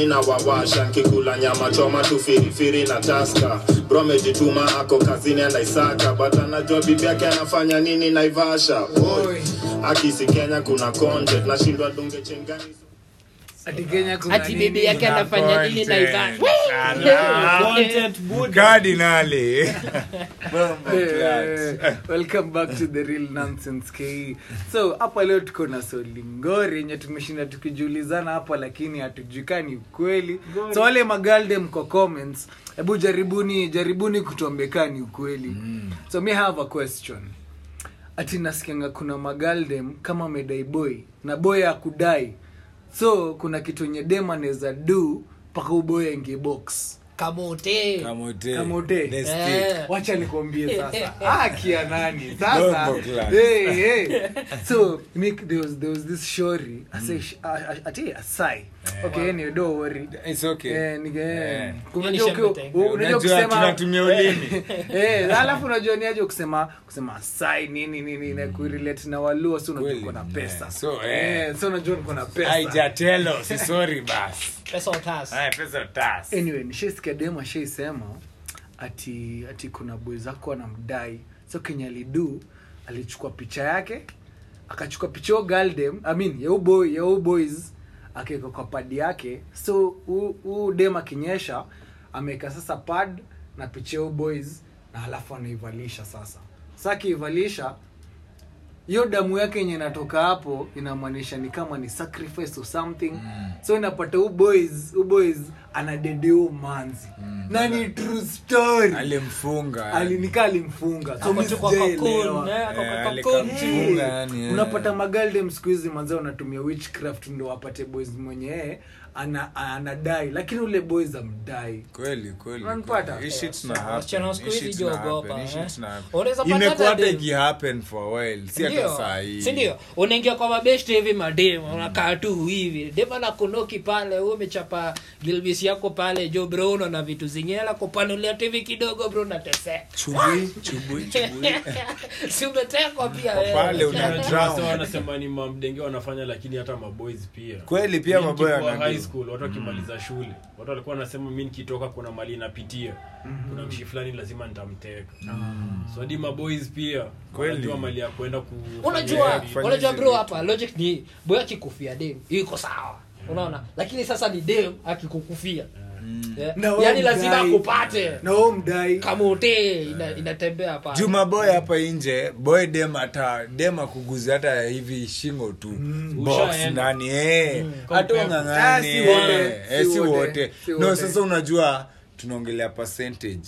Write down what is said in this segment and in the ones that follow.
mi na wawasha nkikula nyama choma tu firifiri na taska bro amejituma ako kazini anaisaka but anajua bibi yake anafanya nini naivasha Oi. akisi kenya kuna content nashindwa dunge chengani ati kenya kuna ati nini? bibi yake anafanya nini na Ivan? Content Buddha. Cardinali. Eh, welcome back to the real nonsense ke so hapa leo tuko na solingori yenye tumeshinda tukijiulizana hapa lakini hatujuikani ukweli so wale magalde mko comments hebu jaribuni jaribuni kutuambia ni ukweli mm. so me have a question ati nasikianga kuna magaldem kama medai boy na boy akudai so kuna kitu yenye dem anaweza do mpaka uboy aingie box kamote Kamote. Kamote. The stick. Eh. wacha nikwambie sasa akia nani sasa Bombo class. hey, hey. so Nick, there was, there was this shori ase ati asai okay anyway don't worry It's okay. Eh, nige- Eh. unajua Hiyo ni ukiwa- shembe unajua Unajua kusema tunatumia ulimi. Eh, alafu unajua ni aje kusema kusema sai nini nini na kurelate na waluo so unajua Kweli, uko na pesa eh, so, eh. Eh, so unajua uko na pesa Haijatelo, si sorry bas. pesa utas Haya, pesa tas. anyway nishaisikia dem ashaisema ati ati kuna boy zako anamdai so kenye alidu alichukua picha yake akachukua picha yo galdem I mean, ya huyu boy ya huyu boys akaweka kwa pad yake so huu- huu dem akinyesha ameweka sasa pad na picha ya huyu boys na halafu anaivalisha sasa sa akiivalisha hiyo damu yake yenye inatoka hapo inamaanisha ni kama ni sacrifice or something mm. so inapata u boys u boys anadedeu manzi mm. na ni true story Alimfunga. alinika alimfunga so Ako mi tu kwa sijaelewa. cocoon, eh, ako Eh, kwa alika- cocoon. Funga, Hey, yani, eh. unapata magaldem siku hizi manzee wanatumia witchcraft ndo wapate boys mwenye yeye ana, anadai lakini ule boys amdai kweli kweli Unanipata? kweli. Hii shit na happen. Wasichana wa siku Hii hizi shit na jiogopa, happen. Hii eh. shit na happen. Unaweza pata imekuwa hata hata dem. ikihappen for a while si hata Ndio, saa hii si ndio unaingia kwa mabeshte hivi madem unakaa tu hivi dem anakunoki pale wewe umechapa gilbis yako pale jo bro unaona vitu zingine anakupanulia tu hivi kidogo bro unateseka chubui chubui chubui si umetekwa pia wewe. pale una Unajua drown. wasa wanasema ni mamdenge wanafanya lakini hata maboys pia kweli pia Mi maboya nikikuwa wanajua. high school watu wakimaliza shule watu walikuwa wanasema mi nikitoka kuna mali napitia kuna mshi fulani lazima nitamteka so hadi maboys pia Kweli. wanajua mali ya kwenda kufanya unajua hivi. kufanya unajua hizi bro vitu. hapa logic ni boy akikufia dem iko sawa unaona lakini sasa ni dem akikukufia Yeah. Na wewe yaani lazima mdai. akupate na huo mdai kamote ina, inatembea pale juma boy hapa nje boy dem hata dem akuguzi hata hivi shingo tu box Ushaenda. ndani eh hata Compare. ungangani Ah, si wote, eh, si si wote, wote si no wote. sasa unajua tunaongelea percentage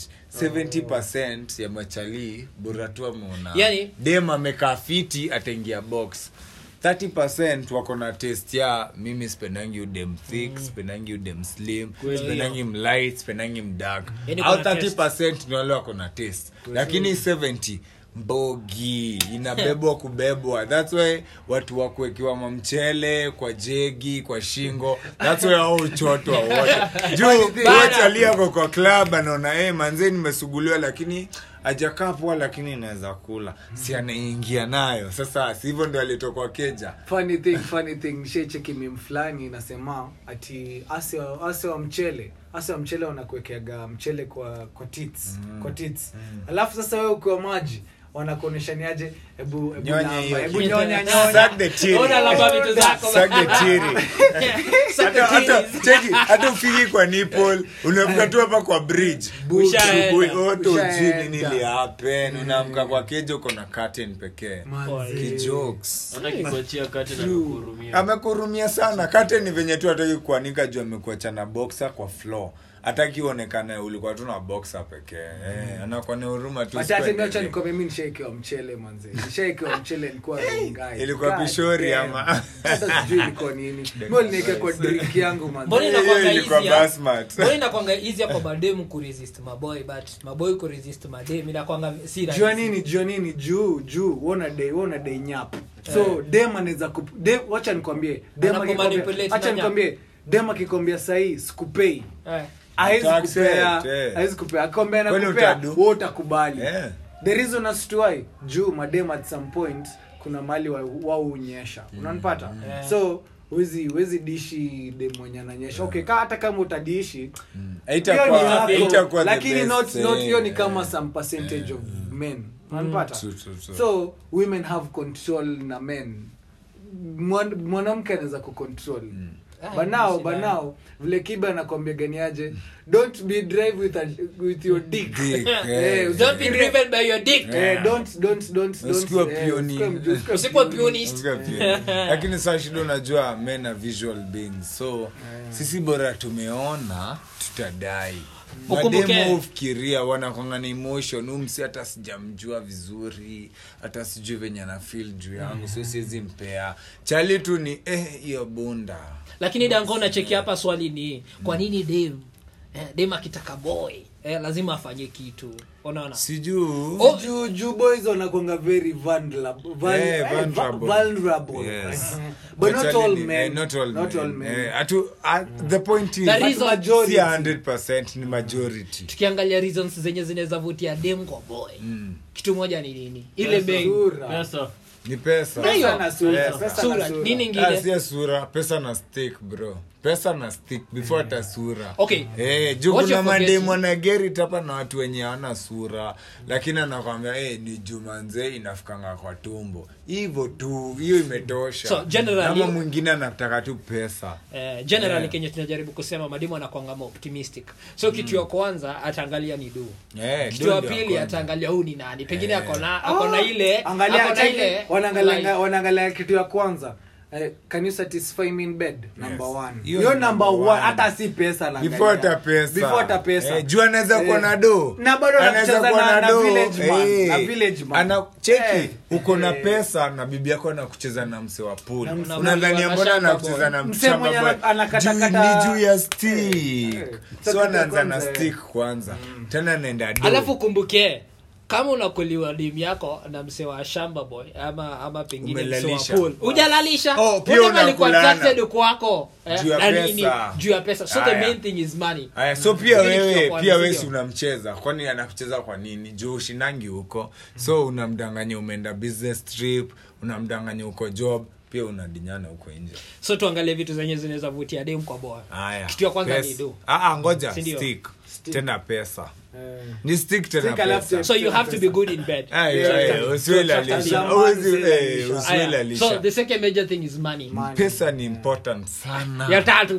70% ya machali bora tu ameona Yani- dem amekaa fiti ataingia box 30% wako na test ya mimi sipendangi udem thick sipendangi udem slim sipendangi mlight sipendangi mdark Yani au kuna test. 30% ni wale wako na test lakini 70 mbogi inabebwa kubebwa thats why watu wa kuwekiwa mamchele kwa jegi kwa shingo thats why au uchotwa wote juu wachaliako kwa club anaona hey, manzee nimesuguliwa lakini ajakaa poa lakini inaweza kula si anaingia nayo sasa si hivyo ndo alitokwa keja funny thing funny thing nishaicheki mim fulani inasema ati ase wa- ase wa mchele ase wa mchele wanakuwekeaga mchele kwa kwa tits kwa tits alafu sasa wewe ukiwa maji wanakuonyesha ni aje hebu hebu Nyonya lamba, hiyo hebu kitu. nyonya nyonya Suck the titty. Ona lamba vitu zako Suck the titty. hata hata cheki hata ufiki kwa nipple unafika tu hapa kwa bridge Ushaenda. Asubuhi, oto Ushaenda. ujui nini lihappen unaamka kwa keja uko na curtain pekee Manzi. kijokes hata kikuachia kati na kukurumia amekurumia sana curtain ni venye tu hataki kuanika juu amekuacha na boxer kwa floor hataki uonekane ulikuwa tu na boxer pekee eh, anakuwa ni huruma tu Wacha siku acha acha endelee. nikwambie mimi nishaikiwa mchele manze nishaikiwa mchele nilikuwa rongai Ilikuwa God pishori damn. ama? hata sijui ilikuwa nini mimi niliweka kwa drink yangu Mbona manze Hiyo inakwanga ilikuwa easy ya- basmat. mbona inakwanga easy ya kwa mademu kuresist maboy but maboy kuresist madem inakwanga si rahisi. jua nini jua nini juu juu wona dai wona dai nyap so dem anaweza kup dem wacha nikwambie dem Anakumanipulate akikwambia na acha nyap. nikwambie dem akikwambia sahii sikupei Eh. hawezi Utaaccept, kupea eh. hawezi kupea akikwambia Kwani nakupea utadu? wewe utakubali Eh. the reason as to why juu madem at some point kuna mali wao wa unyesha unanipata Yeah. so wezi wezi dishi dem mwenye ananyesha okay ka hata kama utadishi hiyo ni Haitakuwa- yako, haitakuwa the lakini best, not not hiyo ni eh, kama eh. some percentage of men unapata True, true, true. so women have control na men Mwan- mwanamke anaweza kucontrol Ah, but now shida. but now vile kiba anakwambia ganiaje don't be drive with, a, with your dick Dick, Eh, eh. don't be driven by your dick Eh, don't don't don't don't Usikuwe eh, pioni. usikuwe mju- usikuwe Usikuwe pioni. pionist. Usika pia. lakini saa shida unajua men are visual beings so sisi bora tumeona tutadai Ukumbuke- mademo ufikiria wanakwanga na emotion umsi hata sijamjua vizuri hata sijui venye ana feel juu yangu so siwezi mpea chali tu ni eh hiyo bunda lakini dango nacheki hapa swali ni kwa nini dem eh, dem akitaka boy eh, lazima afanye kitu unaona sijuu Oh, juu juu boys wanakwanga very vulnerable Vul- Eh, eh, vulnerable. vulnerable Yes. but not Actually all ni- men eh, not all not all men. men Eh, atu- uh, the point is The But reason- majority. si 100% ni majority tukiangalia reasons zenye zinaweza vutia dem kwa boy kitu moja ni nini ile bei Sura. pesa ni pesa Na hiyo. Pesa na sura, Pesa. pesa na sura sura. nini Ah, ingine sio sura pesa na stick bro pesa na stick before hata sura Okay. eh, juu What kuna you're forgetting- mademu anagerit hapa na watu wenye hawana sura lakini anakwambia eh, ni jumanze inafikanga kwa tumbo hivyo tu hiyo imetosha So, generally- ama mwingine anataka tu pesa Eh, generally Yeah. kenye tunajaribu kusema madimu anakwangama optimistic so kitu ya kwanza ataangalia ni du Eh, kitu ndio ya ndio pili kwanza. ataangalia huu ni nani pengine Eh. akona akona ile angalia akona cheki, ile wanaangalia like- wanaangalia kitu ya kwanza Eh, can you satisfy me in bed number Yes. one Hiyo hiyo ni number number one one. hata si pesa anaangalia. before hata pesa before hata pesa eh, juu anaweza kuwa Eh. na do Na bado Anaweza anacheza kuwa na- na do. village man, Eh. na village man. ana cheki Eh. uko na Eh. pesa na bibi yako anakucheza na mse wa pool Na mse- unadhania na mbona shamba anakucheza boy. na Mse mshamba mwenye boy? ana- anakatakata- Juu ni juu ya stick Eh. so Sasa anaanza na kwanza, eh. stick kwanza tena anaenda do alafu kumbuke kama unakuliwa dim yako na mse wa shamba boy ama ama pengine mse wa Umelalisha. pool hujalalisha Oh, pia Whatever alikuwa unakulana. attracted kwako eh, Juu ya na pesa. nini, juu ya pesa so the Aya. main thing is money Aya, so pia Hili kitu ya wewe kwanza, pia si wewe ndio? si unamcheza kwani anakucheza kwa nini juu ushindangi huko so unamdanganya umeenda business trip unamdanganya uko job pia unadinyana huko nje so tuangalie vitu zenye zinaweza vutia dem kwa boy haya kitu ya kwanza Pesa. ni do Ah, ah, ngoja Si ndio? stick tena pesa Eh. ni stick tena Stick alafu pesa so you have to be good in bed Ah, Yeah, yeah, yeah. yeah, usiwe So, lalisha. Zamani Uwezi- usiwe eh, lalisha. usiwe Aya, lalisha. so the second major thing is money Money. pesa ni important sana ya tatu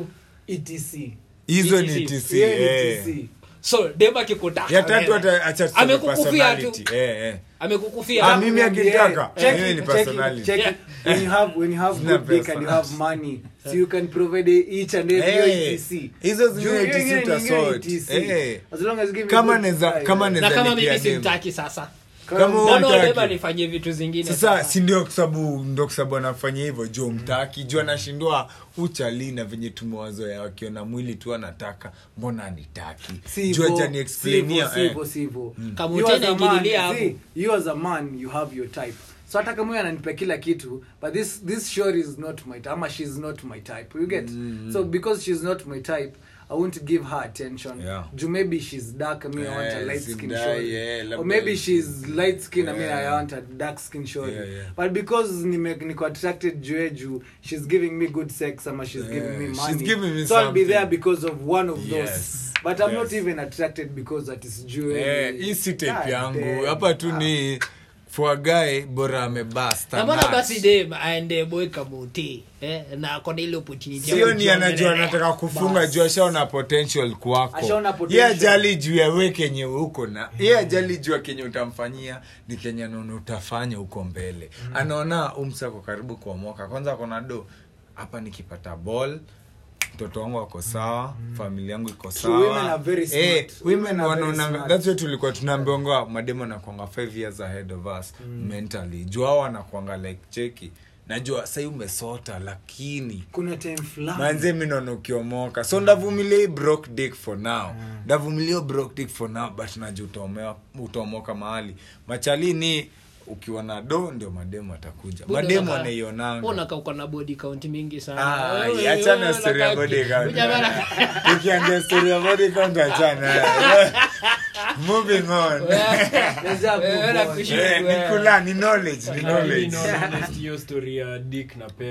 etc hizo ni ETC. tc Hiyo ni eh. TC. so dem akikutaka ya tatu wewe, hata acha tuseme Amekukufia tu. personality. Eh, eh. amekukufia Ah, mimi akitaka Check mimi it, ni check it, personality check it. Yeah. when you have when you have Sina good dick pesa. and you have money so you can provide each and every Eh, etc hizo zingine Juu hiyo ETC ingine ni ingine utasort. ETC. Eh. as long as you give me Kama good neza- price, kama eh. neza- na kama Nizalipia mimi dem. simtaki sasa Kama Kama- wewe Mbona hutaki. dem anifanyie vitu zingine sasa si ndio kwa sababu ndo kwa sababu anafanya hivyo juu mtaki juu anashindwa uchali na venye tumewazoea wakiona mwili tu anataka mbona anitaki Si juu hivyo, ajani si explainia hivyo, si hivyo, si hivyo. Kama You utenda as a man, ingililia hapo. see, you as a man you have your type so hata kama huyo ananipa kila kitu but this this sure is not my type ama she's not my type you get so because she's not my type I won't give her attention. Yeah. Juu maybe she's dark, me I want a Yeah, light skin simdai, shorty. yeah, labda- Or maybe she's light skin, I mean Yeah. I want a dark skin shorty. Yeah, yeah. But because nime niko attracted juu ya juu, she's giving me good sex ama she's Yeah, giving me she's money. giving me so I'll be something. there because of one of those. Yes, But I'm not yes. even attracted because that is jewelry. Eh, hii si God type yangu damn. hapa tu ni for a guy bora amebasta na mbona nuts. basi dem aende boy kamuti eh, na akona ile opportunity ya sio ni kujiongelea. anajua anataka kufunga Bas. juu ashaona potential kwako Ashaona ye potential. ajali juu ya we kenye uko na ye ajali juu ya kenye utamfanyia ni kenye anaona utafanya huko mbele anaona umsako karibu kuomoka kwanza akona do hapa nikipata ball mtoto wangu ako sawa familia yangu iko True, women sawa are very smart. Eh, Women women are very wanaonanga smart. that's why tulikuwa tunaambiwanga mademo nakwanga 5 years ahead of us mentally juu hao wanakwanga like cheki najua sai umesota lakini kuna time fulani manze mi naona ukiomoka so ndavumilia hii broke dick for now ndavumilia hiyo broke dick for now but najua utaomewa- utaomoka mahali machalini ukiwa na do ndio mademu atakuja Buda mademu unaka- anaionanga unaka uko na body count mingi sana Ai, Wewe- achana wewe story ya unaka- body count. Ujamaa na- ukiangia story ya body count achana moving on Let's just Wewe move na on. kushi- Eh, ni kula ni knowledge ni Mimi knowledge naona honest hiyo story ya dick na pesa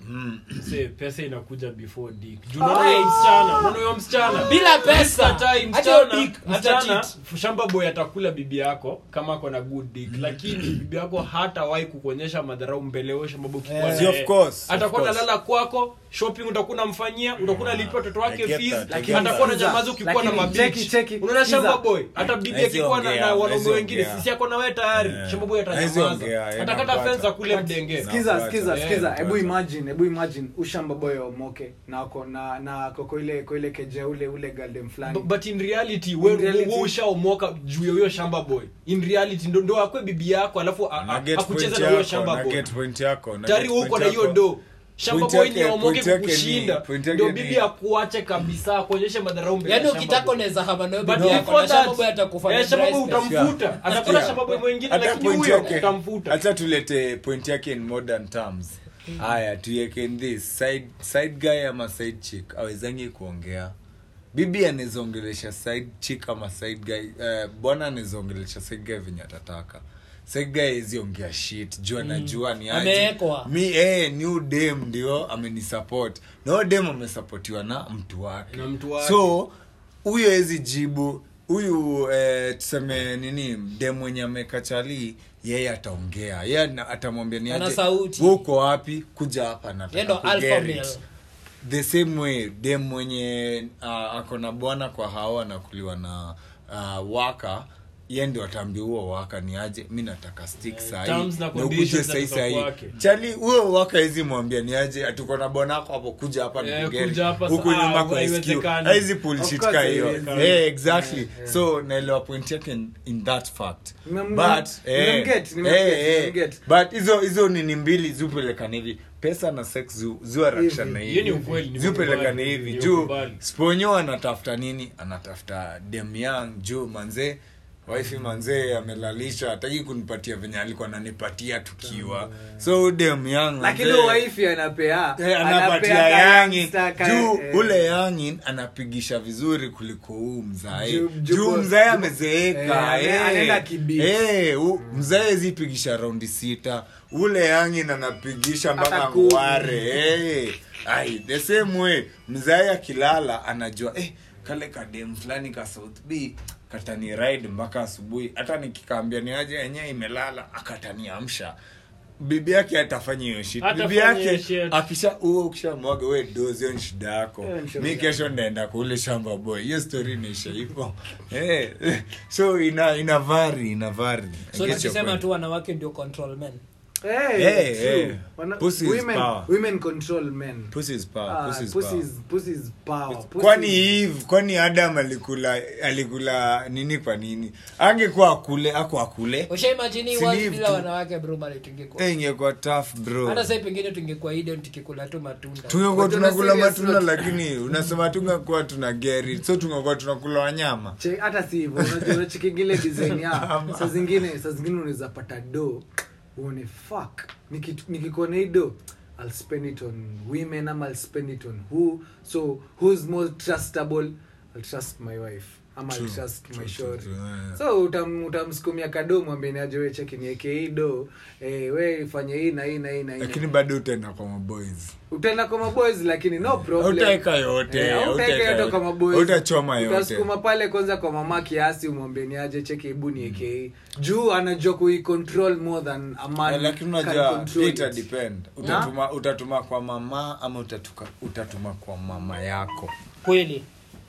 Mse, pesa inakuja before dick Juu unaona huyo msichana unaona huyo msichana Bila pesa. Hata hii Hata hiyo msichana dick, msichana hata shamba boy atakula bibi yako kama ako na good dick lakini bibi yako hatawahi kukuonyesha madharau mbele yao shamba boy ukikuwa Yeah. na Of yeye. course, of atakuwa course. nalala kwako shopping utakuwa unamfanyia utakuwa unalipia watoto I wake get fees that, I get atakuwa na that. nyamazi ukikuwa na Lakini cheki, mabichi cheki, unaona sikiza. shamba boy hata bibi Haezi akikuwa na, ongea, na wanaume haezi wengine ongea. sisi ako na wewe tayari Yeah. shamba boy Haezi ongea, atanyamaza atakata inapata. fence akule mdenge skiza Nafuata. skiza Yeah, skiza nafuata. hebu imagine hebu imagine ushamba boy omoke na ako na na ako kwa ile kwa ile keje ule ule galdem fulani Bu- but in reality we- In reality- we ushaomoka juu ya huyo shamba boy in reality ndo ndo akwe bibi yako alafu a- Na a- get akucheza point na huyo yako, shamba na boy get point yako, na tayari get uko point na hiyo yako. do shamba Point boy yake- ni aomoke point yake ni- kukushinda point yake ndio ni- bibi akuache kabisa akuonyeshe madharau mbele ya yaani shamba ukitaka boy. unaweza hama nayo But bibi yako before na shamba that, boy atakufa eh, na shamba dry boy spell. utamfuta atafuta shamba boy mwingine Hata lakini point huyo yake- utamfuta hata tulete point yake in modern terms haya tuiweke in this side, side guy ama side chick awezangi kuongea bibi anawezaongelesha side chick ama side guy uh, bwana anawezaongelesha side guy venye atataka side guy hawezi ongea shit juu anajua ni aje. Ameekwa. mi eh, ni udem ndio amenisupport na huyo dem amesapotiwa na mtu wake Na mtu wake. so huyo hezi jibu huyu eh, tuseme nini dem mwenye amekachali yeye ataongea yeye ana- atamwambia ni Ana aje, sauti. "Wewe uko wapi kuja hapa Yeye ndo nataka alpha kuget male. it." the same way dem mwenye uh, ako na bwana kwa hao anakuliwa na uh, waka ye ndio ataambia huo waka ni aje mi nataka stick sahii terms na na ukuje conditions sahii zinatoka sahii kwake. chali huo waka hizi mwambia ni aje atuko na bwana wako hapo kuja hapa Eh, nikugeri. kuja hapa huku sa- nyuma ah, kwa SQ. haiwezekani. haizi bullshit Of course ka hiyo haiwezekani. Eh, exactly so naelewa point yake in, in that fact Nimem- but eh, nimemget, nimemget, eh, eh, nimemget. but hizo hizo nini mbili zupelekana hivi pesa na sex zu- zuarakshana Hivi. Hiyo ni hivi ukweli, ni zupelekana ukubali, hivi ni juu ukubali. sponyo anatafuta nini anatafuta dem young juu manzee wifi manzee amelalisha hataki kunipatia venye alikuwa ananipatia tukiwa so dem young lakini manzee- waifi anapea Eh, anapatia ka yangin youngster ka- juu eh, ule yangin anapigisha vizuri kuliko huu mzae Juu- juu juu boss- mzae juu- amezeeka eh, eh. anaenda kibi. Eh, u- mzae zipigisha raundi sita ule yangin anapigisha mpaka Hata kumi. ngware eh. ai the same way mzae akilala anajua eh, kale kadem fulani ka south b katani ride mpaka asubuhi hata nikikaambia ni aje yenyewe imelala akataniamsha bibi yake atafanya hiyo shit Hatafanya bibi yake hiyo shit. akisha huo ukishamwaga we dozi hiyo ni shida yako Hiyo ni shida mi yako. kesho ndaenda kule shamba boy hiyo story inaisha hivo eh, so ina ina vari ina vari I so get your tukisema point. tu wanawake ndio control men eh, Eh, true. eh. Wana- Pussy is women- power. women control men Pussy is power, Ah, pussy is pussy power. is- pussy is power. Pussy kwani is- eve kwani adam alikula alikula nini kwa nini angekuwa akule ako akule ushaimajini Si world live bila tu. wanawake bro bali tungekuwa Eh, ingekuwa tough bro hata sasa pengine tungekuwa iden tukikula tu matunda tungekuwa But on a tunakula serious matunda note- lakini unasema tungekuwa tuna geri so tungekuwa tunakula wanyama Che- hata si hivyo unajua unachikingile design ya saa zingine saa zingine unaweza pata do uone fuck Niki- nikikuwa na hii do I'll spend it on women ama I'll spend it on who so who's more trustable I'll trust my wife ama I'll True, trust true, my true, short true, yeah. so utam, utamsukumia kado mwambie ni aje we cheki nieke hii do eh, we fanye hii na hii na hii na hii lakini bado utaenda kwa maboys utaenda kwa maboys lakini no problem Hautaweka yote, Eh, hautaweka hautaweka yote yote. kwa maboys Hautachoma yote. utasukuma pale kwanza kwa mama kiasi umwambie ni aje cheki hebu nieke juu anajua kuicontrol more than a man Eh, lakini can unajua control ita it. depend utatuma utatuma kwa mama ama utatuka, utatuma kwa mama yako kweli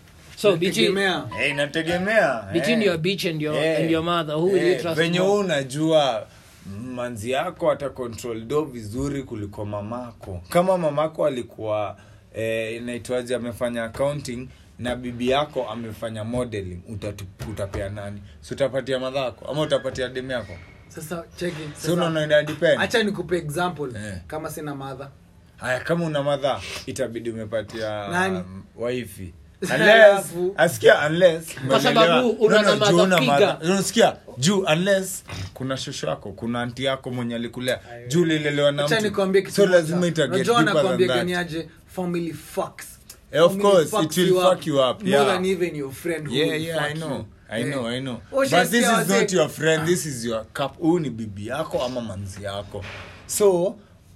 so between, Tegemea. Eh, inategemea between eh. your bitch and your, Eh, and your mother who will you eh, trust venye more? wewe unajua manzi yako ata control do vizuri kuliko mamako kama mamako alikuwa eh, inaitwaje amefanya accounting na bibi yako amefanya modeling utatu, utapea nani si utapatia madhako ama utapatia demu yako sasa cheki si unaona ina depend hacha nikupe example Eh. kama sina madha haya kama una madha itabidi umepatia Nani? um, waifi Alafu- unless asikia unless Kwa sababu umeelewa. una No, no, na juu mother una figure. mother. unasikia juu unless kuna shosho yako kuna anti yako mwenye alikulea juu lilelewa na hacha mtu nikwambie kitu so moja. lazima ita get Unajua deeper nakwambia than gani that. aje family fucks Eh, of Family course, fucks it will fuck you up, more yeah. than even your friend who yeah will yeah i fuck know you. i Eh. know i know Oh, but just this yeah, is not wazee. your friend this is your cup huu ni bibi yako ama manzi yako so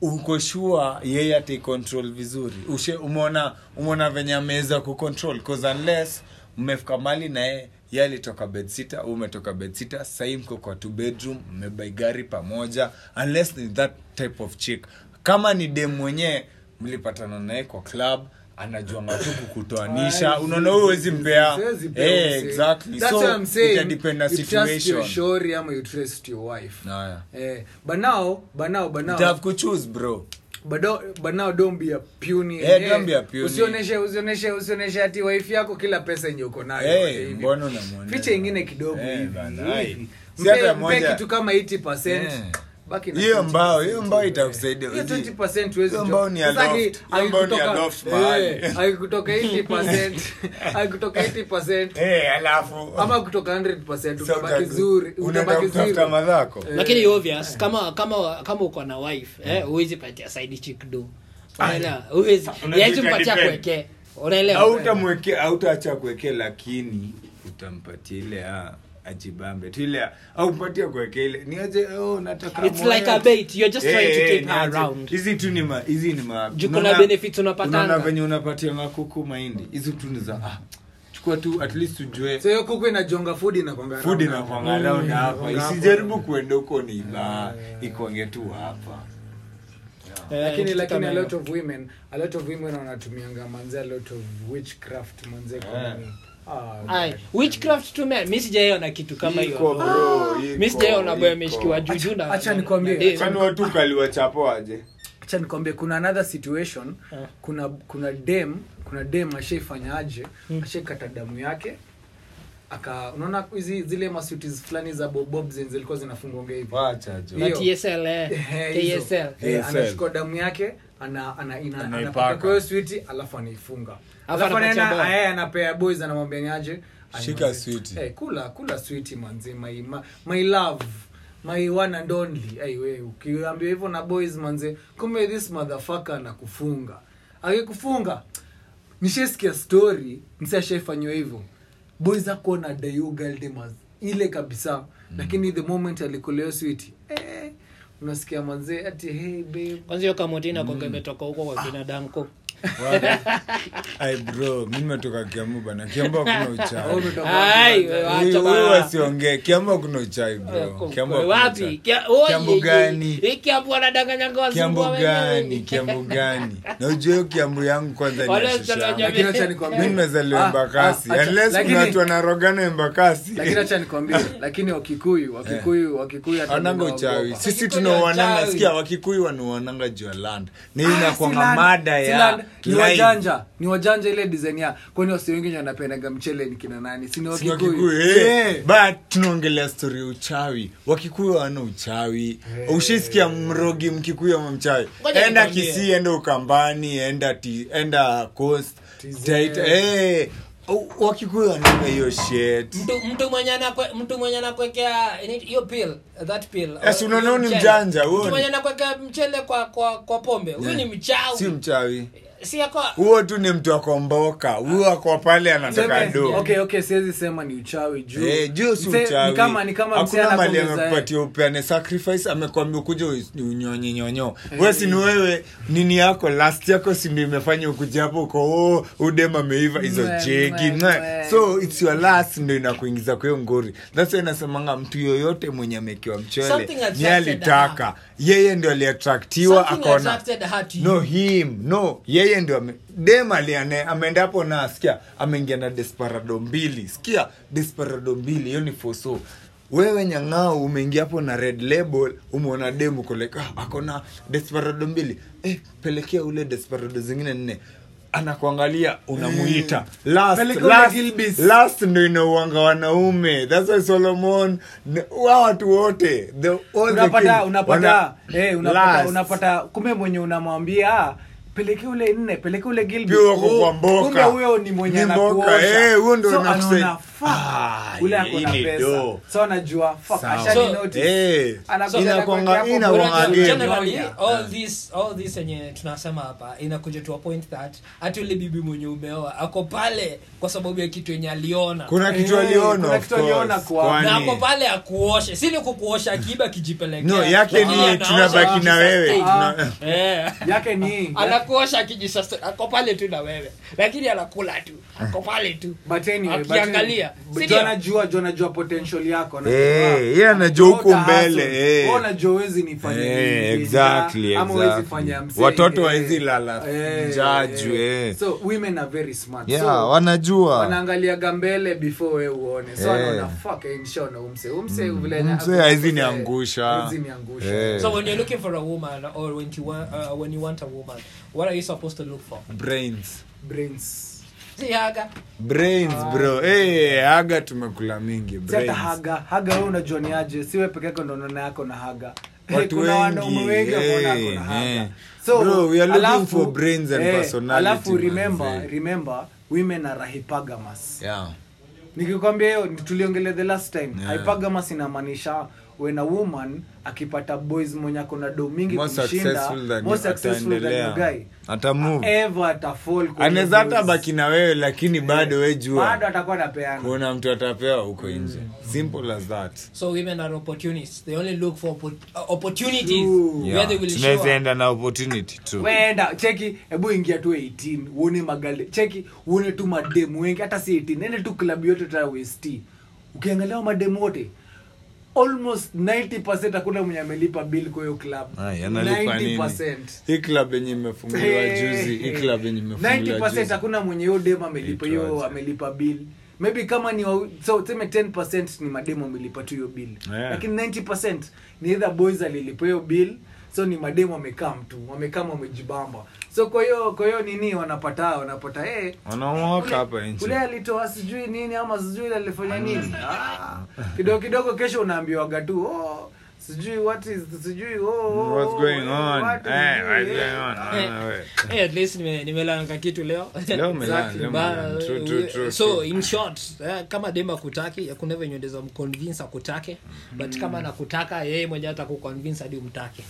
uko sure yeye ataicontrol vizuri Ushe- umeona umeona venye ameweza kucontrol cause unless mmefika mali na yeye ye alitoka bedsita umetoka bedsita sahii mko kwa two bedroom mmebai gari pamoja unless ni that type of chick kama ni dem mwenyewe mlipatana naye kwa club anajuanga tu kukutoanisha unaona huyo huwezi mpea Siwezi pea Eh, msee. exactly That's so what I'm saying. itadepend na You trust your situation shori ama you trust your wife Haya. eh, but now but now but now You have to choose bro but, do, but now don't be a puny Eh, don't be a puny. usioneshe usioneshe usioneshe ati wife yako kila pesa yenye uko nayo Eh, yote hivi. mbona unamwonea? ficha ingine kidogo Eh, hivi, bana, hivi. ai. Si Mpe- hata mpe moja- kitu kama 80% Eh. baki na hiyo 20%. mbao hiyo mbao itakusaidia hiyo Uzi- 20% huwezi hiyo jo- mbao ni ya Sasa loft. aki- Hiyo mbao ni ya akikutoka- loft mahali. eh, akikutoka 80% akikutoka 80% Eh, alafu ama kutoka 100% So utabaki uta- zuri unaenda utabaki kutafuta zero madhako lakini obvious kama kama kama uko na wife eh huwezi patia side chick do unaelewa huwezi Unajua yezi mpatia depend. kuweke unaelewa autamweke autaacha kuweke lakini utampatia ile ah, ajibambe tu ile au mpatia kuweke ile niaje oh, nataka it's moyo. like a bait you're just trying to Eh, keep eh, her niaje. around hizi tu ni ma hizi ni ma Juu kuna unaona- benefits unapatanga. unaona venye unapatia makuku mahindi hizi tu ni za ah, chukua tu at least ujue so hiyo kuku inajonga food inakwanga food around inakwanga hapo. around Mm, hapa inakwanga hapo. isijaribu kuenda huko ni ba ikonge tu hapa Eh, lakini kitu lakini kama a hiyo. lot of women a lot of women wanatumianga manze a lot of witchcraft manze kwa Eh. nini ah Ai, God. witchcraft tu man mi sijaiona kitu kama Iko, hiyo bro, mi iko, sijaiona boy iko. ameshikiwa juju na acha na- nikwambie, na dem. kwani watu kaliwachapo aje acha nikwambie kuna another situation Eh. kuna kuna dem kuna dem ashaifanya aje ashaikata damu yake aka unaona hizi zile masuti fulani za bobob zenye zilikuwa zinafungwa hivi wacha jo na hiyo. tsl eh, Eh, hizo. ksl Eh, ASL. anachukua damu yake ana ana ina Anaipaka. anapaka kwa hiyo switi alafu anaifunga Alafu alafu anapatia anaenda boy. yeye anapea boys anamwambia niaje Shika Ay, switi. eh kula kula switi manzi my my, my love my one and only ai wewe ukiambia hivyo na boys manze kumbe this motherfucker anakufunga akikufunga nishesikia story msi ashaifanywa hivyo boys akuona dayugaldemas ile kabisa mm. lakini the moment alikuleo switi eh, unasikia manzee ati hey babe kwanza hiyo kamotina kwanga imetoka huko kwa kina danko ai bro mi nimetoka kiambu bana kiambu hakuna Wewe uchawi umetoka Ai, wapi, wewe manze? acha Huyu- bana. huyu wasiongee kiambu hakuna uchawi bro kiambu hakuna wapi uchawi. Kia- oh, Kiambu ye- ye- gani? ye- kiambu wanadanganyanga kiambu wazungu gani wenyewe. kiambu gani na ujue hiyo kiambu yangu kwanza ni Wale ya shusha wasichana Lakini acha nikwambie. mi nimezaliwa Ah, embakasi ah, acha- unless lakini- kuna watu wanarogana embakasi lakini acha nikwambie lakini wakikuyu wakikuyu wakikuyu hata wananga mimi uchawi naogopa. sisi Wakikuyu tunaoananga wachawi. sikia wakikuyu wanuananga juu ya land na hii Ah, inakwanga si land, mada si ya land. ni live. wajanja ni wajanja ile design ya kwani wasi wengine wanapendaga mchele ni kina nani si ni Si wakikuyu wakikuyu eh. Eh. but tunaongelea stori ya uchawi wakikuyu hawana uchawi ushaisikia mrogi mkikuyu ama mchawi Ngoja enda nikwambie. kisii enda ukambani enda ti, enda coast TZ. Taita- eh. U- wakikuyu wananga hiyo shit mtu mtu mwenye anakwe mtu mwenye anakwekea ini- hiyo pill that pill Yes, uh, unaona hiyo huyu ni mchele. mjanja, huyu mtu ni- mwenye anakwekea mchele kwa kwa kwa pombe huyu ni mchawi si mchawi si yako huo tu ni mtu akomboka huo ako pale anataka Seme- do okay okay siwezi sema ni uchawi juu Eh, juu si Mse- uchawi ni kama ni kama msee hakuna mali anakuongeza, eh. amekupatia upeane sacrifice amekwambia ukuja unyonye nyonyo we si ni wewe nini yako last yako si ndio imefanya ukuja hapo uko oh, udem ameiva hizo Mwe, jegi mwe, mwe. mwe. so it's your last ndio inakuingiza kwa hiyo ngori that's why inasemanga mtu yoyote mwenye amekiwa mchele Something ni attracted alitaka yeye ndio aliatraktiwa Something akaona attracted her to you. no him no yeye ndio ame, dem aliane ameenda hapo na sikia ameingia na desperado mbili sikia desperado mbili hiyo ni foso wewe nyang'ao umeingia hapo na red label umeona dem uko like ah, ako na desperado mbili eh, pelekea ule desperado zingine nne anakuangalia unamuita last, Peleka ule last, Gilbis. last ndo inauanga wanaume thats why solomon ne- wa watu wote the, all the unapata king- unapata wana- eh, unapata last. unapata kumbe mwenye unamwambia ah, peleke ule nne peleke ule Gilby. Pia wako Oh, kwa mboka. kumbe huyo ni mwenye Ni mboka, anakuosha. eh, huyo ndo So nakusai- anaona, fuck, Ah, ule hii ako na ni pesa do. so anajua fuck Sawa. ashani So, notice. Eh, Anakuja inakuanga- anakuwekea hapo inakuanga bora game. generally Junior. all this all this yenye tunasema hapa inakuja to a point that hata ule bibi mwenye umeoa ako pale kwa sababu ya kitu yenye aliona kuna kitu Eh, aliona kuna of kitu aliona course. kwa- Kwani- na ako pale akuoshe si ni kukuosha akiba kijipelekea no yake Lakini ni anaosha tunabaki na wewe akijisustaining. Tuna- Eh. yake ni anakuosha akijisustaining. ako pale tu na wewe lakini anakula tu ako pale tu but anyway, but Akiangalia. anyway, Si but ndio? anajua jo anajua potential yako anajua- Eh, yeye anajua huko Uta mbele, hustle. eh. Wewe unajua huwezi nifanya Eh, nini, exactly, ama huwezi exactly. fanya msee, Watoto eh, hawaezi lala eh, njaa juu, eh. eh. so women are very smart yeah so, wanajua wanaangaliaga mbele before we uone so Eh. anaona fuck eh, nishaona umse umse vile Mzee haezi niangusha. haezi niangusha Eh. so when you're looking for a woman or when you want uh, when you want a woman what are you supposed to look for brains brains si haga brains bro eh haga tumekula mingi si hata brains haga haga wewe unajua ni aje siwe peke yako ndo unaona yako na haga Watu kuna wengi, wanaume wengi wanaona eh, yako na haga eh. so Bro, we are looking alafu- for brains and eh, personality, alafu remember manze. remember women are hypergamous yeah nikikwambia hiyo tuliongelea the last time Yeah. hypergamous inamaanisha when a woman akipata boys mwenye ako na do mingi more kumshinda successful than more you successful than your ataendelea guy ata move ever atafall kwenye anaweza hata boys. baki na wewe lakini bado we bado jua atakuwa napeana kuna mtu atapewa huko nje simple as that so women are opportunists they only look for oppo- uh, opportunities True. where they will show tunaweza up. enda na opportunity tu wenda cheki hebu ingia tu 18 uone magale cheki uone tu mademu wengi hata si 18 ende tu klabu yote ta west ukiangalia hao mademu wote almost 90 hakuna mwenye amelipa bill kwa hiyo club Ay, analipa nini? 90%. hii club yenye imefunguliwa juzi hii club yenye imefunguliwa 90% juzi hakuna mwenye hiyo demu amelipa hiyo Itwaje? amelipa bill maybe kama ni wa, so tuseme 10% ni mademu amelipa tu hiyo bill Yeah. lakini 90% ni either boys alilipa hiyo bill so ni mademu wamekaa mtu wamekaa wamejibamba so kwa hiyo kwa hiyo nini wanapata wanapata eh wanaomoka hapa ule nje alitoa sijui nini ama sijui ile alifanya nini ah, kidogo kidogo kesho unaambiwaga tu oh, sijui what is sijui oh, oh, what's going oh, on what is eh sijui, what's eh. going on Eh, Ah, we. eh, at least nime- nimelanga kitu leo leo umelala Exactly. leo But, umelala. True, uh, true, true, so true. in short eh, kama dem akutaki hakuna venye ndeza mconvince akutake but kama nakutaka yeye mwenye hata kuconvince hadi umtake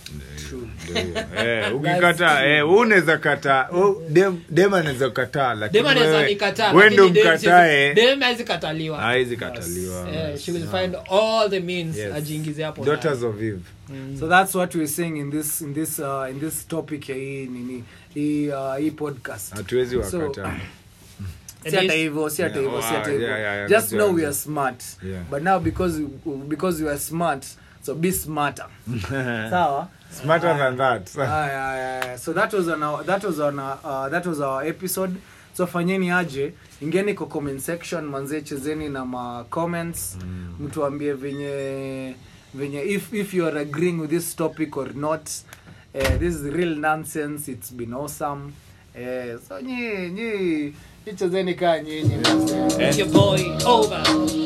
Eh, ukikata eh, wewe unaweza kataa oh, dem dem anaweza kataa lakini dem anaweza wewe- nikataa wewe lakini ndio dem mkatae siwezi- dem hawezi kataliwa haizi kataliwa Eh, she will find all the means Yes. ajiingize hapo daughters ndani. of eve so that's what we're saying in this in this uh, in this topic ya hii nini hii uh, hii podcast hatuwezi So, wakataa si hata hivyo si hata Yeah, hivyo si oh, hata hivyo yeah, yeah, yeah, just that's know right. we are smart Yeah. but now because you- because you are smart so be smarter sawa smarter than that Aya, aya, aya. so that was on our, that was on our, uh, that was our episode so fanyeni aje ingeni kwa comment section manze chezeni na ma comments mtuambie venye venye if if you are agreeing with this topic or not uh, this is real nonsense it's been awesome uh, so nyi nyi nyi chezeni kaa nyinyi manze. It's your boy over